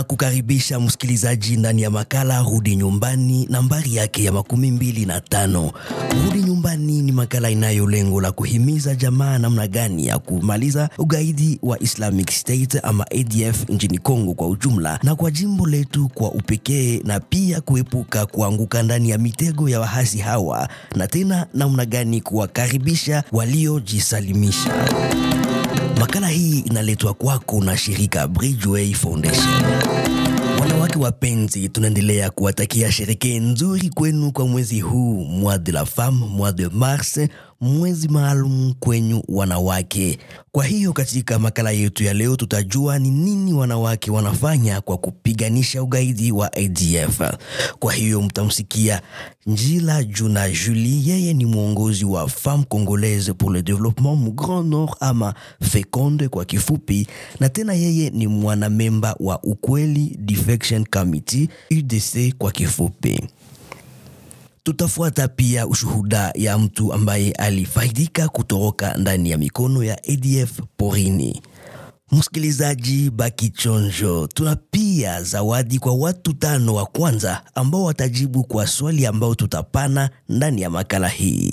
kukaribisha msikilizaji ndani ya makala Rudi Nyumbani, nambari yake ya makumi mbili na tano. Rudi Nyumbani ni makala inayo lengo la kuhimiza jamaa namna gani ya kumaliza ugaidi wa Islamic State ama ADF nchini Kongo kwa ujumla na kwa jimbo letu kwa upekee, na pia kuepuka kuanguka ndani ya mitego ya wahasi hawa, na tena namna gani kuwakaribisha waliojisalimisha. Makala hii inaletwa kwako na shirika Bridgeway Foundation. Wanawake wapenzi, tunaendelea kuwatakia sherehe nzuri kwenu kwa mwezi huu mois de la femme, mois de mars, mwezi maalum kwenyu wanawake. Kwa hiyo katika makala yetu ya leo tutajua ni nini wanawake wanafanya kwa kupiganisha ugaidi wa ADF. Kwa hiyo mtamsikia Njila Juna Julie, yeye ni mwongozi wa Femme Congolaise pour le Développement mu Grand Nord ama FECONDE kwa kifupi, na tena yeye ni mwanamemba wa Ukweli Defection Committee UDC kwa kifupi. Tutafuata pia ushuhuda ya mtu ambaye alifaidika kutoroka ndani ya mikono ya ADF porini. Msikilizaji, baki chonjo. Tuna pia zawadi kwa watu tano wa kwanza ambao watajibu kwa swali ambao tutapana ndani ya makala hii.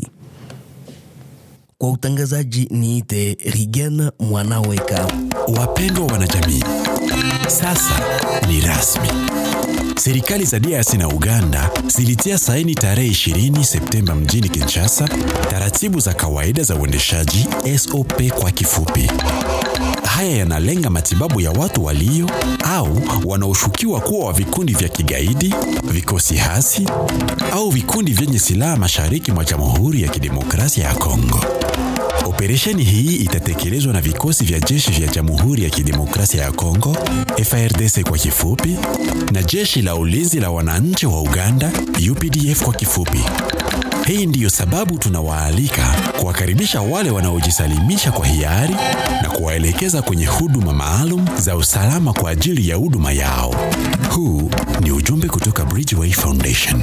Kwa utangazaji niite Rigen Mwanaweka. Wapendwa wanajamii, sasa ni rasmi. Serikali za DRC na Uganda zilitia saini tarehe 20 Septemba mjini Kinshasa taratibu za kawaida za uendeshaji SOP kwa kifupi. Haya yanalenga matibabu ya watu walio au wanaoshukiwa kuwa wa vikundi vya kigaidi, vikosi hasi au vikundi vyenye silaha mashariki mwa Jamhuri ya Kidemokrasia ya Kongo. Operesheni hii itatekelezwa na vikosi vya jeshi vya Jamhuri ya Kidemokrasia ya Kongo, FARDC kwa kifupi, na jeshi la ulinzi la wananchi wa Uganda, UPDF kwa kifupi. Hii ndiyo sababu tunawaalika kuwakaribisha wale wanaojisalimisha kwa hiari na kuwaelekeza kwenye huduma maalum za usalama kwa ajili ya huduma yao. Huu ni ujumbe kutoka Bridgeway Foundation.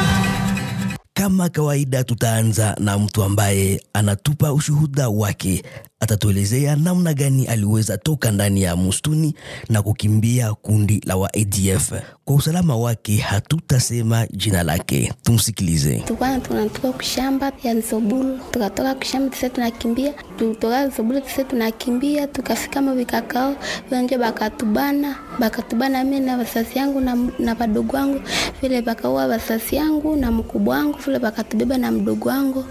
Kama kawaida, tutaanza na mtu ambaye anatupa ushuhuda wake. Atatuelezea namna gani aliweza toka ndani ya msituni na kukimbia kundi la wa ADF. Kwa usalama wake hatutasema jina lake, tumsikilize. Tukwana tunatoka kushamba ya Nzobulu, tukatoka kushamba tise tunakimbia, tutoka Nzobulu tise tunakimbia, tukafika mavikakao vionje, bakatubana bakatubana mimi na wazazi yangu na, na wadogo wangu vile, bakaua wazazi yangu na mkubwa wangu vile, bakatubeba na mdogo wangu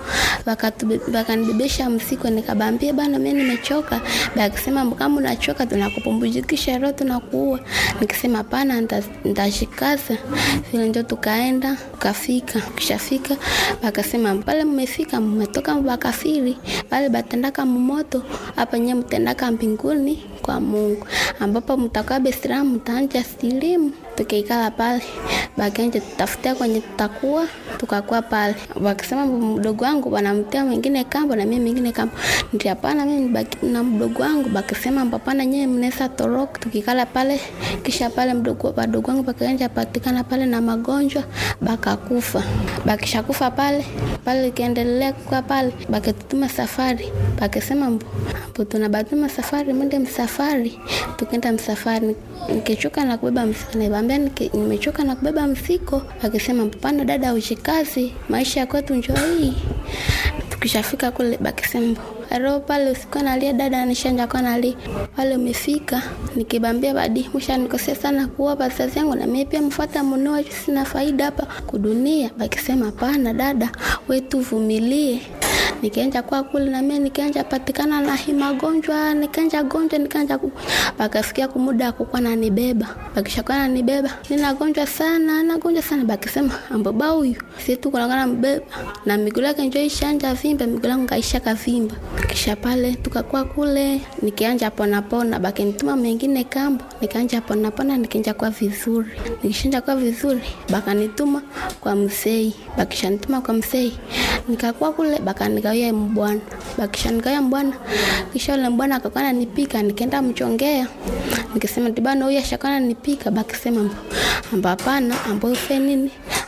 bakanibebesha msiko, nikabambia bana, mimi nimechoka. Bakisema kama unachoka tunakupumbujikisha roho tunakuua. Nikisema hapana, nitashikaza vile, ndio tukaenda tukafika. Kishafika bakasema pale mmefika, mmetoka bakafiri pale, batendaka mmoto hapa, nyewe mtendaka mbinguni kwa Mungu, ambapo mtakuwa Bethlehem, mtaanja silimu tukiikala pale bakanje tutafutia kwenye tutakuwa tukakuwa pale, wakisema mdogo wangu wanamtia mwingine kambo na mimi mwingine kambo, ndio hapana, mimi baki na mdogo wangu. Bakisema hapana, nyewe mnaweza toroka. Tukikala pale, kisha pale mdogo wadogo wangu bakanja patikana pale na magonjwa bakakufa. Bakishakufa pale pale, ikiendelea kwa pale, bakitutuma safari, bakisema mbo tunabatuma safari, mwende msafari. Tukenda msafari, nikichoka na kubeba msafari ambia nimechoka na kubeba msiko. Akisema mpana, dada, ushikazi maisha ya kwetu njoo hii. Tukishafika kule bakisema ro pale usikuwa nalia dada, anishanja kwa nalia pale. Umefika nikibambia badi mwisha nikosea sana kuwa wazazi yangu na mimi pia mfuata mnoa, sina faida hapa kudunia. Bakisema pana dada, wewe tuvumilie nikaenja kwa kule na mimi nikaenja patikana na hii magonjwa nikaenja gonjwa nikaenja ku bakafikia kumuda kukwa na nibeba bakishakuwa na nibeba nina gonjwa sana na gonjwa sana bakisema amboba huyu sisi tu kuna kana mbeba na miguu yake njoo ishanja vimba miguu yangu kaisha kavimba kisha pale tukakuwa kule nikianja pona pona bakinituma mengine kambo nikaanja pona pona nikaenja kwa vizuri nikishanja kwa vizuri bakanituma kwa msei bakishanituma kwa msei nikakuwa kule bakanikawia mbwana bakishanikawia mbwana kisha ule mbwana akakuwa ananipika nikaenda mchongea nikisema tibana huyu ashakana nipika bakisema amba hapana ambo ufe nini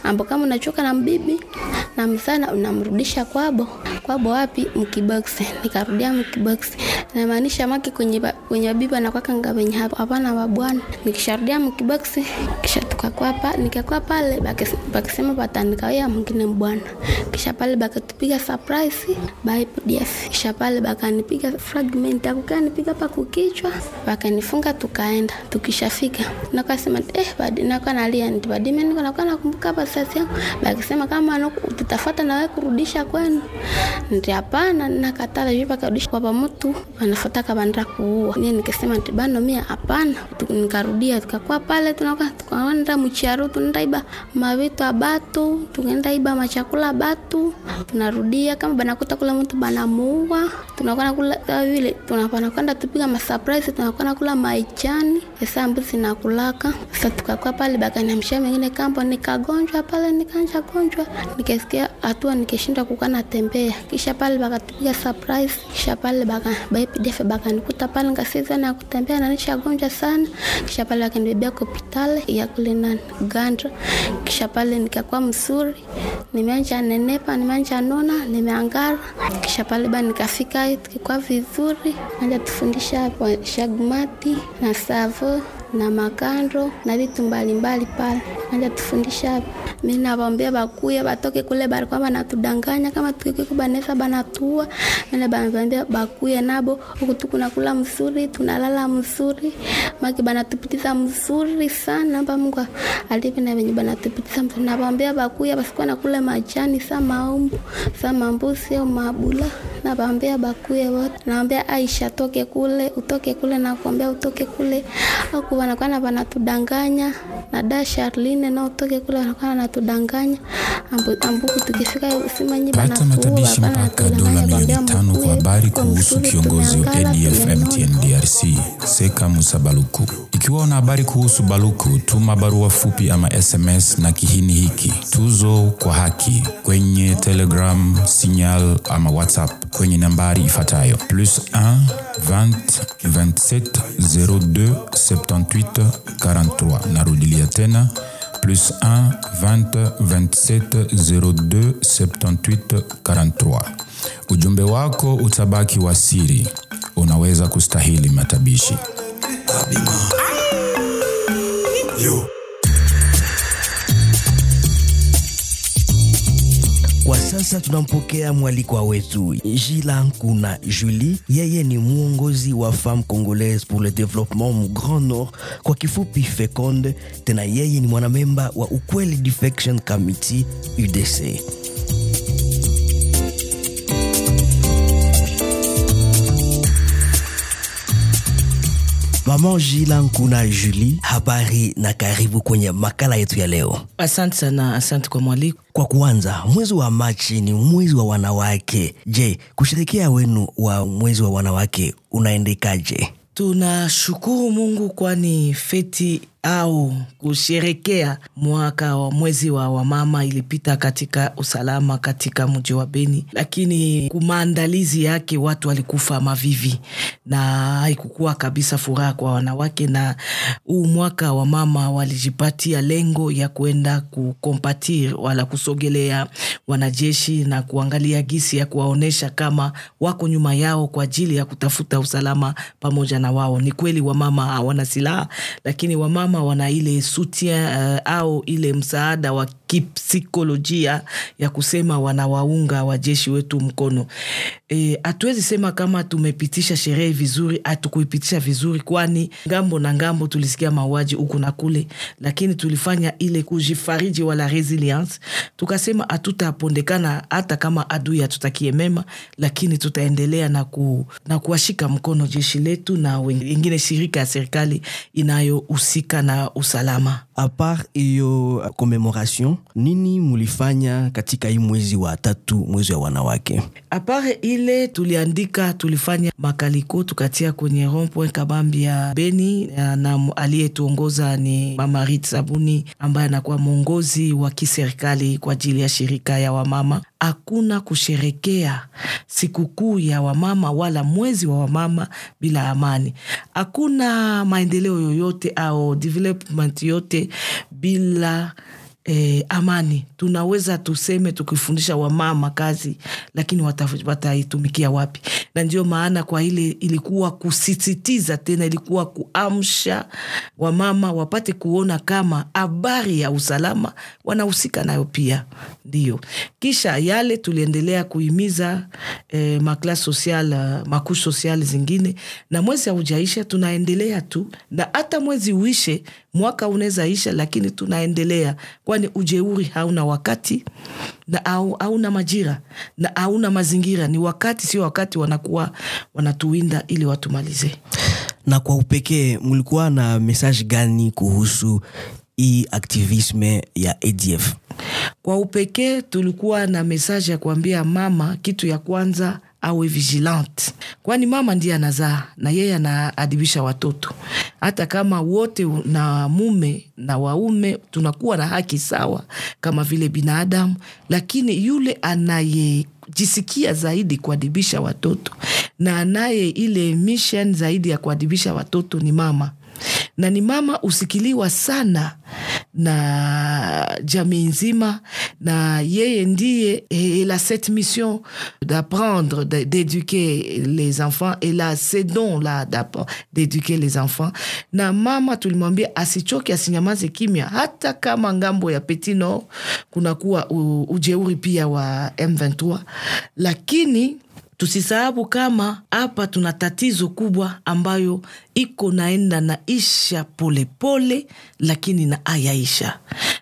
ambo kama unachoka na mbibi na msana unamrudisha kwabo kwabo wapi mkiboksi nikarudia mkiboksi namaanisha make kwenye ba- kwenye bibi anakwaka nga wenye hapo hapana wabwana nikisharudia mkiboksi kisha tukakuwa pa nikakuwa pale bakis- bakisema batanikaia mwingine mbwana kisha pale bakatupiga surprise by pdf kisha pale bakanipiga fragment akukanipiga pa kukichwa bakanifunga tukaenda tukishafika nakasema eh badi nakuwa nalia nti badime niko nakuwa nakumbuka hapa sasa yangu bakisema kama nuku- tutafata nawe kurudisha kwenu nti hapana nakatala juu bakarudisha kwa pamutu wanafuata kabandra kuua mie nikisema nti bano mia hapana Tu- nikarudia tukakuwa pale tunaka tukaenda mchiaru tunaenda iba mavitu abatu tukaenda iba machakula batu tunarudia kama banakuta kula mtu banamuua tunakuwa nakula kama vile tunapana kwenda tupiga masurprise tunakuwa nakula maichani esa mbuzi nakulaka sasa tukakuwa pale bakaniamshia mengine kambo nikagonjwa pale nikanja gonjwa nikasikia hatua nikishindwa kukaa natembea kisha pale bakatupiga surprise kisha pale baka baipdf bakanikuta pale ngasiza na kutembea na nishagonjwa sana kisha pale bakanibebea hospitali ya kule na Uganda kisha pale nikakuwa mzuri nimeanja nenepa nimeanja nona nimeangara kisha pale ba nikafika tukikuwa vizuri anja tufundisha hapo shagmati na savo na makando na vitu mbalimbali pale anja tufundisha hapo mi nawaambia bakuya batoke kule balikuwa banatudanganya kama tukikiku banesa banatua mene banambia bakuye nabo huku tukunakula mzuri tunalala mzuri maki banatupitiza mzuri sana mba mungu alivi na venye banatupitiza mzuri nawaambia bakuya basikuwa nakula majani sa maumbu sa mambuzi au mabula nawaambia bakuye wote nawambia aisha toke kule utoke kule nakuambia utoke kule aku wanakuwa na wanatudanganya na da Charline na utoke kule wanakuwa wanatudanganya Ambu- ambuku tukifika usimanyi pata matabishi mpaka dola milioni tano kwa habari kuhusu kiongozi wa ADF MTN DRC Seka Musa Baluku. Ikiwa una habari kuhusu Baluku, tuma barua fupi ama SMS na kihini hiki tuzo kwa haki kwenye Telegram, Signal ama WhatsApp kwenye nambari ifuatayo plus 1 20 27 02 78 43. Narudilia tena plus 1 20 27 02 78 43. Ujumbe wako utabaki wa siri, unaweza kustahili matabishi. Kwa sasa tunampokea mwalikwa wetu Jila Nkuna Julie. Yeye ni mwongozi wa Femme Congolaise pour le Développement mu Grand Nord, kwa kifupi FECOND. Tena yeye ni mwanamemba wa Ukweli Defection Committee UDC. Mama Jila Nkuna Julie, habari na karibu kwenye makala yetu ya leo. Asante sana, asante kwa mwaliko. Kwa kuanza, mwezi wa Machi ni mwezi wa wanawake. Je, kushirikia wenu wa mwezi wa wanawake unaendekaje? Tunashukuru Mungu kwani feti au kusherekea mwaka wa mwezi wa wamama ilipita katika usalama katika mji wa Beni, lakini kumaandalizi yake watu walikufa mavivi na haikukuwa kabisa furaha kwa wanawake, na huu mwaka wa mama walijipatia lengo ya kuenda kukompatir wala kusogelea wanajeshi na kuangalia gisi ya kuwaonyesha kama wako nyuma yao kwa ajili ya kutafuta usalama pamoja na wao. Ni kweli wamama hawana silaha, lakini wamama wana ile soutien uh, au ile msaada wa kipsikolojia ya kusema wanawaunga wajeshi wetu mkono. Hatuwezi e, sema kama tumepitisha sherehe vizuri, hatukuipitisha vizuri, kwani ngambo na ngambo tulisikia mauaji huku na kule, lakini tulifanya ile kujifariji wala resilience, tukasema hatutapondekana hata kama adui hatutakie mema, lakini tutaendelea na, ku, na kuwashika mkono jeshi letu na wengine shirika ya serikali inayohusika na usalama. Apart hiyo commemoration, nini mulifanya katika hii mwezi wa tatu, mwezi wa wanawake? Apare ile tuliandika, tulifanya makaliko tukatia kwenye rond-point Kabambi ya Beni, na aliyetuongoza ni Mama Rit Sabuni ambaye anakuwa mwongozi wa kiserikali kwa ajili ya shirika ya wamama. Hakuna kusherekea sikukuu ya wamama wala mwezi wa wamama bila amani. Hakuna maendeleo yoyote au development yote bila eh, amani tunaweza tuseme tukifundisha wamama kazi lakini wata- wataitumikia wapi na ndio maana kwa ile ilikuwa kusisitiza tena ilikuwa kuamsha wamama wapate kuona kama habari ya usalama wanahusika nayo pia ndio kisha yale tuliendelea kuhimiza eh, maklas social uh, makush social zingine na mwezi haujaisha tunaendelea tu na hata mwezi uishe mwaka unaweza isha lakini tunaendelea kwani ujeuri hauna wakati na au, hauna majira na hauna mazingira ni wakati sio wakati wanakuwa wanatuwinda ili watumalize na kwa upekee mlikuwa na message gani kuhusu hii aktivisme ya adf kwa upekee tulikuwa na mesaje ya kuambia mama kitu ya kwanza awe vigilante kwani mama ndiye anazaa na yeye anaadibisha watoto hata kama wote na mume na waume tunakuwa na haki sawa kama vile binadamu lakini yule anaye jisikia zaidi kuadibisha watoto na anaye ile mission zaidi ya kuadibisha watoto ni mama na ni mama usikiliwa sana na jamii nzima na yeye ndiye il a cette mission d'apprendre de- d'éduquer les enfants et là ce don là d'app- d'éduquer les enfants na mama tulimwambia asichoke asinyamaze kimya hata kama ngambo ya Petit Nord kunakuwa u- ujeuri pia wa M23 lakini tusisahabu kama hapa tuna tatizo kubwa ambayo iko naenda na isha polepole pole, lakini na ayaisha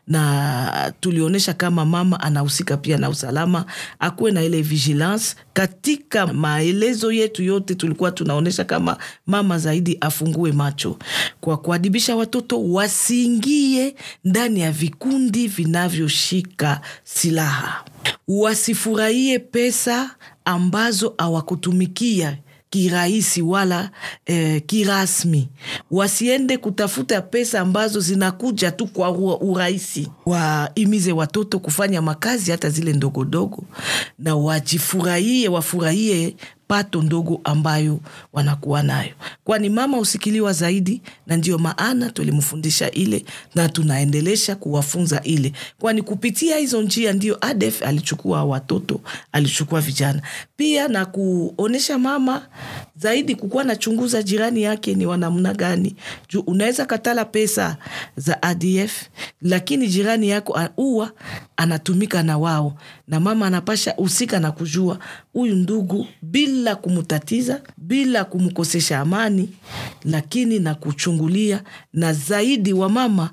na tulionyesha kama mama anahusika pia na usalama akuwe na ile vigilance katika maelezo yetu yote tulikuwa tunaonyesha kama mama zaidi afungue macho kwa kuadibisha watoto wasiingie ndani ya vikundi vinavyoshika silaha wasifurahie pesa ambazo hawakutumikia kirahisi wala eh, kirasmi wasiende kutafuta pesa ambazo zinakuja tu kwa ura- urahisi waimize watoto kufanya makazi hata zile ndogondogo na wajifurahie wafurahie pato ndogo ambayo wanakuwa nayo kwani mama husikiliwa zaidi na ndio maana tulimfundisha ile na tunaendelesha kuwafunza ile kwani kupitia hizo njia ndio adef alichukua watoto alichukua vijana pia na kuonyesha mama zaidi kukuwa nachunguza jirani yake ni wanamna gani juu unaweza katala pesa za adf lakini jirani yako a- huwa anatumika na wao na mama anapasha husika na kujua huyu ndugu bila kumtatiza bila kumkosesha amani lakini na kuchungulia na zaidi wamama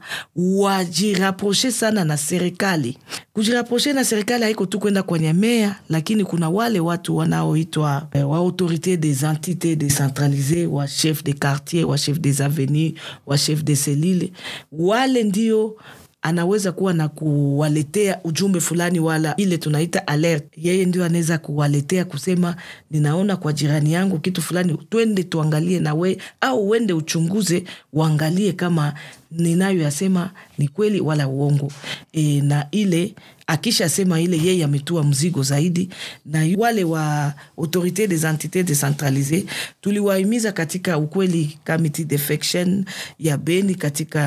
wajiraproshe sana na serikali kujiraproshe na serikali haiko tu kwenda kwenye mea lakini kuna wale watu wanaoitwa eh, wa autorité des entités décentralisées wa chef de quartier wa chef des avenues wa chef de selile wale ndio anaweza kuwa na kuwaletea ujumbe fulani wala ile tunaita alert yeye ndio anaweza kuwaletea kusema ninaona kwa jirani yangu kitu fulani twende tuangalie na we au uende uchunguze uangalie kama ninayoyasema ni kweli wala uongo e, na ile akishasema ile yeye ametua mzigo zaidi na wale wa autorité des entités décentralisées tuliwahimiza katika ukweli committee defection ya beni katika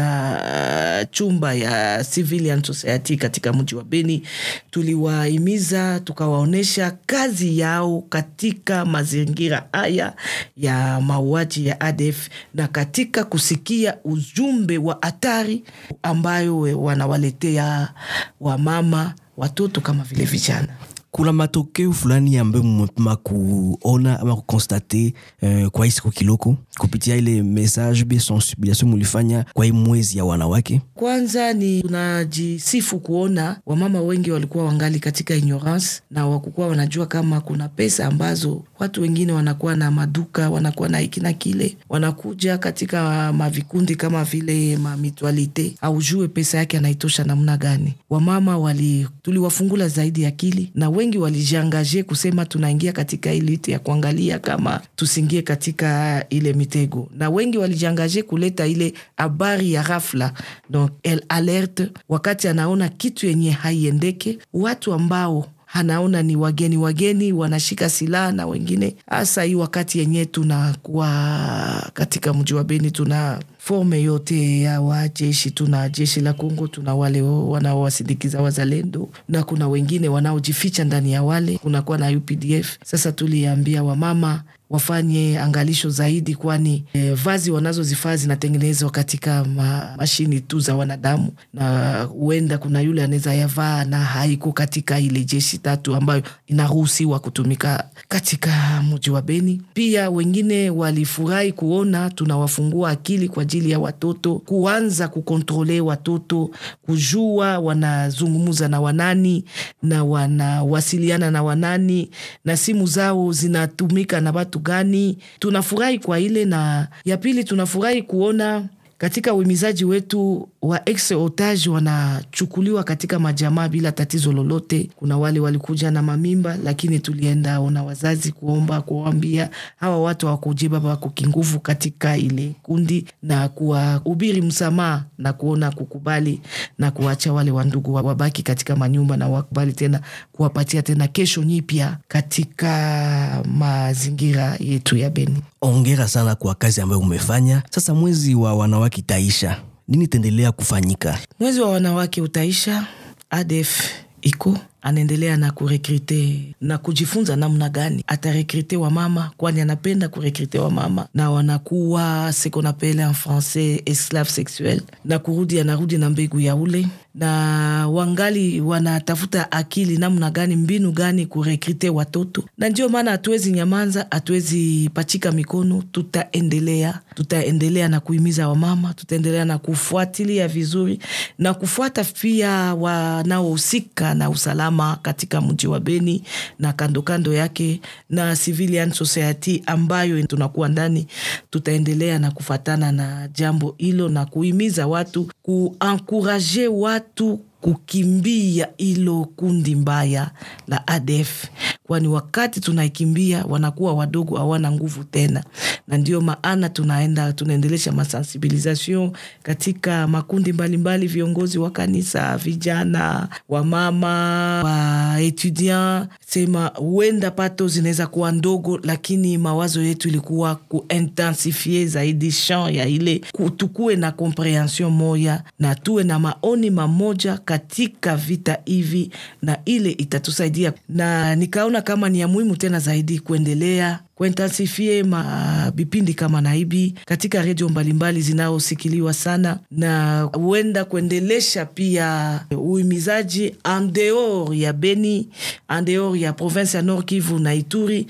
uh, chumba ya civilian society katika mji wa beni tuliwahimiza tukawaonyesha kazi yao katika mazingira haya ya mauaji ya adf na katika kusikia ujumbe wa hatari ambayo wanawaletea wamama watoto kama vile vijana kuna matokeo fulani ambayo mmepima kuona ama kukonstate uh, kwa hii siku kiloko kupitia ile message be sensibilisation mulifanya kwa hii mwezi ya wanawake kwanza ni tunajisifu kuona wamama wengi walikuwa wangali katika ignorance na wakukuwa wanajua kama kuna pesa ambazo watu wengine wanakuwa na maduka wanakuwa na hiki na kile wanakuja katika mavikundi kama vile mamitualite aujue pesa yake anaitosha namna gani wamama wali tuliwafungula zaidi akili na wengi walijiangaje kusema tunaingia katika ilite ya kuangalia kama tusingie katika ile mitego na wengi walijiangaje kuleta ile habari ya rafla donc el alerte wakati anaona kitu yenye haiendeke watu ambao anaona ni wageni wageni wanashika silaha na wengine, hasa hii wakati yenye tunakuwa katika mji wa Beni tuna forme yote ya wajeshi. Tuna jeshi la Kongo, tuna wale wanaowasindikiza wazalendo na kuna wengine wanaojificha ndani ya wale, kunakuwa na UPDF. Sasa tuliambia wamama wafanye angalisho zaidi, kwani e, vazi wanazozifaa zinatengenezwa katika ma, mashini tu za wanadamu, na huenda kuna yule anaweza yavaa na haiko katika ile jeshi tatu ambayo inaruhusiwa kutumika katika mji wa Beni. Pia wengine walifurahi kuona tunawafungua akili kwa ajili ya watoto kuanza kukontrole watoto, kujua wanazungumza na wanani na wanawasiliana na wanani na simu zao zinatumika na watu gani. Tunafurahi kwa ile, na ya pili tunafurahi kuona katika uhimizaji wetu wa ex otage wanachukuliwa katika majamaa bila tatizo lolote. Kuna wale walikuja na mamimba, lakini tulienda ona wazazi kuomba kuwaambia hawa watu hawakujeba wako kinguvu katika ile kundi na kuwahubiri msamaha na kuona kukubali na kuacha wale wandugu wabaki katika manyumba na wakubali tena kuwapatia tena kesho nyipya katika mazingira yetu ya Beni. Ongera sana kwa kazi ambayo umefanya. Sasa mwezi wa wanawake itaisha, nini itaendelea kufanyika? Mwezi wa wanawake utaisha, ADF iko anaendelea na kurekrite na kujifunza namna gani atarekrite wa mama, kwani anapenda kurekrite wa mama na wanakuwa ce qu'on appelle en français esclave sexuel, na kurudi anarudi na mbegu ya ule, na wangali wanatafuta akili namna gani, mbinu gani kurekrite watoto, na ndio maana hatuwezi nyamanza, hatuwezi pachika mikono. Tutaendelea, tutaendelea na kuhimiza wamama, tutaendelea na kufuatilia vizuri na kufuata pia wanaohusika na usalama katika mji wa Beni na kando kando yake na civilian society ambayo tunakuwa ndani. Tutaendelea na kufatana na jambo hilo na kuhimiza watu, kuankuraje watu kukimbia hilo kundi mbaya la ADF, kwani wakati tunaikimbia wanakuwa wadogo, hawana nguvu tena, na ndio maana tunaenda tunaendelesha masensibilisation katika makundi mbalimbali mbali, viongozi wa kanisa, vijana, wamama, wa etudiant, sema huenda pato zinaweza kuwa ndogo, lakini mawazo yetu ilikuwa kuintensifie zaidi champ ya ile, tukuwe na comprehension moya na tuwe na maoni mamoja katika vita hivi, na ile itatusaidia, na nikaona kama ni ya muhimu tena zaidi kuendelea kuintensifie mavipindi kama naibi katika redio mbalimbali zinaosikiliwa sana, na huenda kuendelesha pia uhimizaji andeor ya Beni, andeor ya province ya Nord Kivu na Ituri,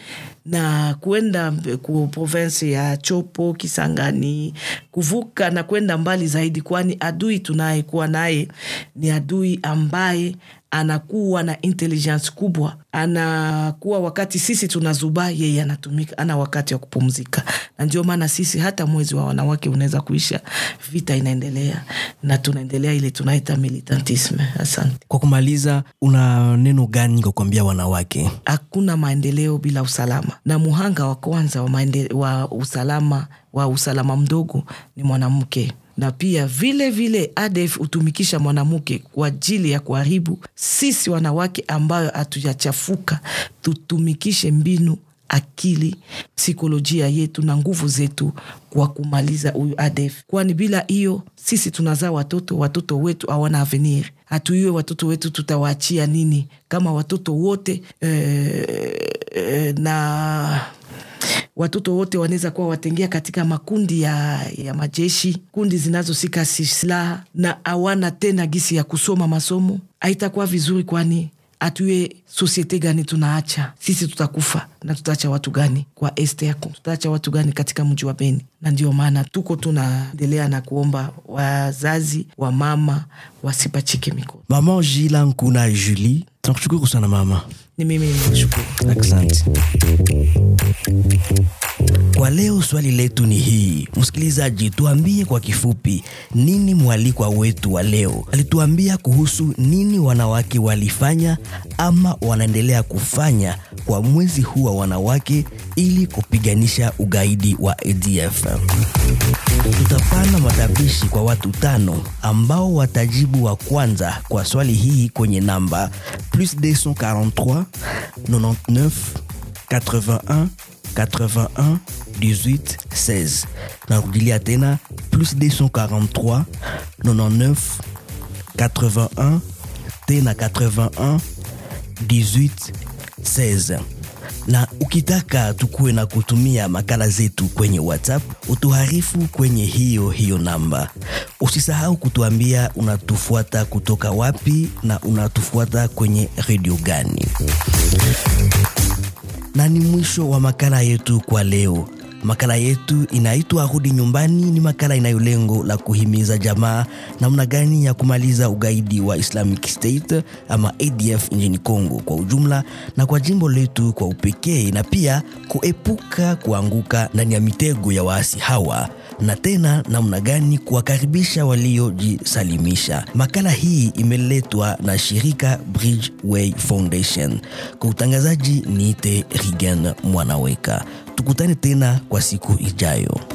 na kwenda ku province ya Chopo, Kisangani, kuvuka na kwenda mbali zaidi, kwani adui tunayekuwa naye ni adui ambaye anakuwa na intelligence kubwa, anakuwa wakati sisi tunazuba, yeye anatumika, ana wakati wa kupumzika. Na ndio maana sisi hata mwezi wa wanawake unaweza kuisha, vita inaendelea na tunaendelea ile tunaita militantisme. Asante. Kwa kumaliza, una neno gani kwa kuambia wanawake? Hakuna maendeleo bila usalama, na muhanga wa kwanza wa, maende, wa usalama wa usalama mdogo ni mwanamke na pia vile vile ADF hutumikisha mwanamke kwa ajili ya kuharibu sisi wanawake ambayo hatujachafuka. Tutumikishe mbinu, akili, psikolojia yetu na nguvu zetu kwa kumaliza huyu ADF, kwani bila hiyo sisi tunazaa watoto, watoto wetu hawana avenir. Hatuyue watoto wetu tutawaachia nini kama watoto wote eh, eh, na watoto wote wanaweza kuwa watengea katika makundi ya, ya majeshi, kundi zinazosika silaha na hawana tena gisi ya kusoma masomo, haitakuwa vizuri, kwani atuye sosiete gani tunaacha sisi? Tutakufa na tutaacha watu gani kwa este yako? Tutaacha watu gani katika mji wa Beni? Na ndio maana tuko tunaendelea na kuomba wazazi wa mama wasipachike mikono. Mama Jila Nkuna Julie, tunakushukuru sana mama. Ni mimi nimekushukuru, asante. Kwa leo swali letu ni hii, msikilizaji, tuambie kwa kifupi nini mwalikwa wetu wa leo alituambia kuhusu nini wanawake walifanya ama wanaendelea kufanya kwa mwezi huu wa wanawake ili kupiganisha ugaidi wa ADF. Tutapana matapishi kwa watu tano ambao watajibu wa kwanza kwa swali hii kwenye namba plus 243 99 81 81 18 16 narudilia tena plus 243 99 81 tena 81 18 16 na ukitaka tukuwe na kutumia makala zetu kwenye whatsapp utuharifu kwenye hiyo hiyo namba usisahau kutuambia unatufuata kutoka wapi na unatufuata kwenye redio gani na ni mwisho wa makala yetu kwa leo makala yetu inaitwa rudi nyumbani ni makala inayo lengo la kuhimiza jamaa namna gani ya kumaliza ugaidi wa islamic state ama adf nchini congo kwa ujumla na kwa jimbo letu kwa upekee na pia kuepuka kuanguka ndani ya mitego ya waasi hawa na tena namna gani kuwakaribisha waliojisalimisha makala hii imeletwa na shirika bridgeway foundation kwa utangazaji niite rigan mwanaweka tukutane tena kwa siku ijayo